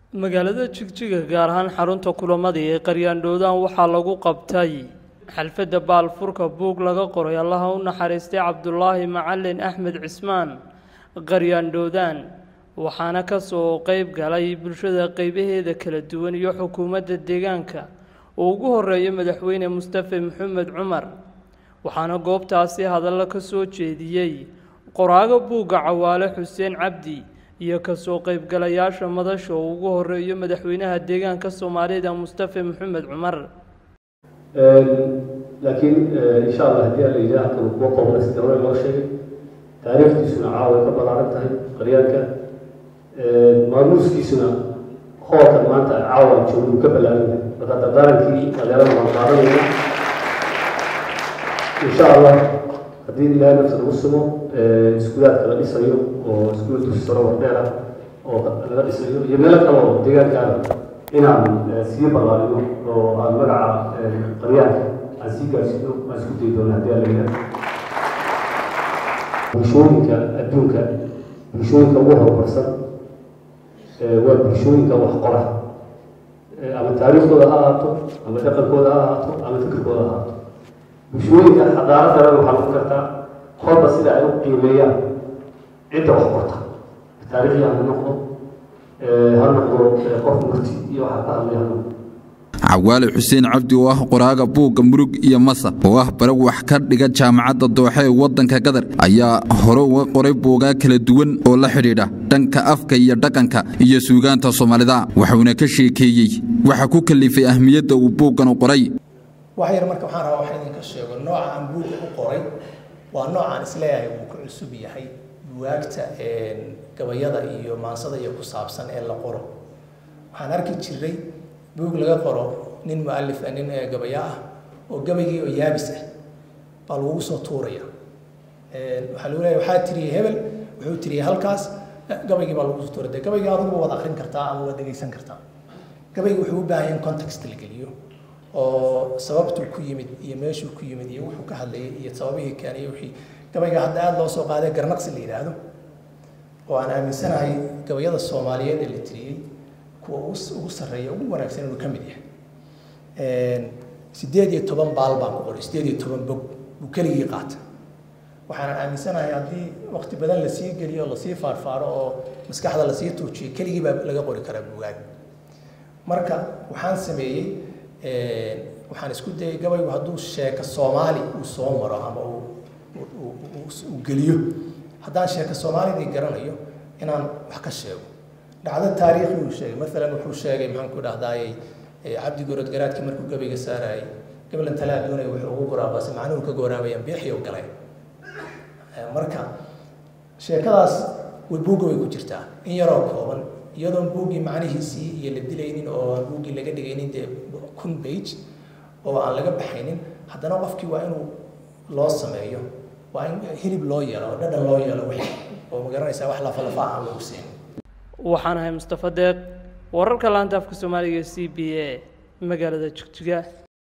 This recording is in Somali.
magaalada jigjiga gaar ahaan xarunta kulamadii ee qaryaandhoodaan waxaa lagu qabtay xalfadda baalfurka buug laga qoray allaha u naxariistay cabdulaahi macalin axmed cismaan qaryaandhoodaan waxaana ka soo qeyb galay bulshada qeybaheeda kala duwan iyo xukuumadda deegaanka uu ugu horeeyo madaxweyne mustafe maxamed cumar waxaana goobtaasi hadallo ka soo jeediyey qoraago buugga cawaale xuseen cabdi iyo kasoo qeybgalayaasha madasha uu ugu horeeyo madaxweynaha deegaanka soomaalida mustafe maxamed cumar laakiin insha allah haddii alla yidhaah halkan kuwa qoobna sida hore loo sheegay taariikhdiisuna caawa ay ka ballaaran tahay qaryaanka maamuuskiisuna hoolkan maanta caawa jooguu ka ballaaran yahay marka dardaarankii dhalinyarada waan qaadanayna insha allah haddii ilaahay nafta lagu sumo iskuulaadka la dhisayo oo iskuul dugsi saro wardheer ah oo laga dhisayo iyo meelo kale oo deegaankaada inaan sii ballaarino oo aan magaca qaryaanka aan sii gaarsiino aan isku dayi doona haddii alla yidhaah bulshooyinka adduunka bulshooyinka ugu horumarsan waa bulshooyinka wax qora ama taariikhdooda ha ahaato ama dhaqankooda ha ahaato ama fikirkooda ha ahaato bulshooyinka xadaaraddana waxaa lagu kartaa horba sida ay u qiimeeyaan cidda wax qorta taariikhya ha noqdo ha noqdo qof murti iyo waxa ka hadlaya ha noqdo cawaale xuseen cabdi oo ah qoraaga buugga murug iyo masa oo ah bare wax ka dhiga jaamacadda dooxe ee waddanka qatar ayaa hore uga qoray buugaa kala duwan oo la xidhiidha dhanka afka iyo dhaqanka iyo suugaanta soomaalida waxuuna ka sheekeeyey waxa ku kalifay ahmiyadda uu buuggan u qoray wax yar marka waxaan rabaa waxaan idinka sheego nooca aan buugga u qoray waa noocaan isleeyahay wuu ku cusub yahay buwaagta gabayada iyo maansada iyo ku saabsan ee la qoro waxaan arki jiray buug laga qoro nin mualif ah nin gabaya ah oo gabaygii oo yaabis ah baa lagugu soo tuuraya waxaa lagu leeyahay waxaa tiriyey hebel wuxuu tiriyey halkaas gabaygii baa lagu soo tuuraya dee gabaygii adugu waad akrin kartaa ama waad dhegeysan kartaa gabaygii wuxuu u baahan yahay in context la geliyo oo sababtuu ku yimid iyo meeshuu ku yimid iyo wuxuu ka hadlayay iyo sababihii keenay wixii gabayga hadda aada loo soo qaaday garnaqsi la yidhaahdo oo aan aaminsanahay gabayada soomaaliyeed ee la tiriyey kuwa ugu sarreeya ugu wanaagsan inuu ka mid yahay sideed iyo toban baal baan ku qoray sideed iyo toban bog buu keligii qaata waxaanan aaminsanahay haddii waqti badan lasii geliyo lasii faarfaaro oo maskaxda lasii tuujiyo keligii baa laga qori karaa buugaag marka waxaan sameeyey waxaan isku dayay gabaygu hadduu sheeko soomaali uu soo maro ama uu geliyo haddaan sheeko soomaalidii garanayo inaan wax ka sheego dhacdo taariikhi uu sheegay maalan wuxuu sheegay maxaan ku dhahdaayey cabdi gorod garaadkii markuu gabayga saarayay gablan talaa doonaya wuxuu ugu goraabase macnuhu ka goraabayaan biixii u galay marka sheekadaas way buugga way ku jirtaa in yaroo kooban iyadoon buuggii macnihiisii iyo la dilaynin oo aan buuggii laga dhigaynin dee kun page oo aan laga baxaynin haddana qofkii waa inuu loo sameeyo waa in hilib loo yeelo oo dhadhan loo yeelo wixii oo magaranaysaa wax lafalafa aan lagu siin waxaan ahay mustafa deeq wararka laanta afka soomaaliga c b a magaalada jigjiga